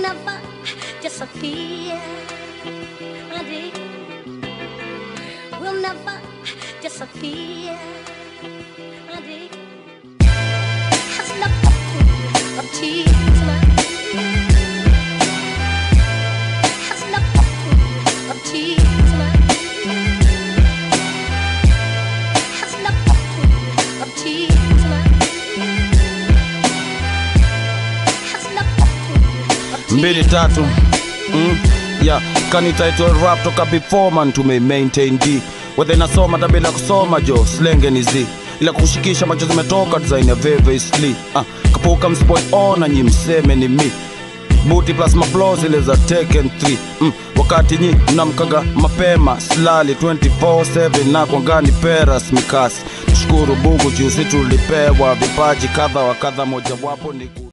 never disappear. Honey, will never disappear. Honey, has never put a tear to my has never put a tear to my has never put a tear to my has never put a tear mbili tatu mm, yeah. kanitaitwa rap toka before man tume maintain d wedhe nasoma hata bila kusoma jo slenge ni z ila kushikisha macho zimetoka design ya veve sli ah, kapuka mspoil ona nyi mseme ni mi buti plus maplo zile za Tekken 3 mm, wakati nyi mnamkaga mapema slali 24/7 na kwangani peras mikasi tushukuru bugu juzi tulipewa vipaji kadha wa kadha mojawapo ni ku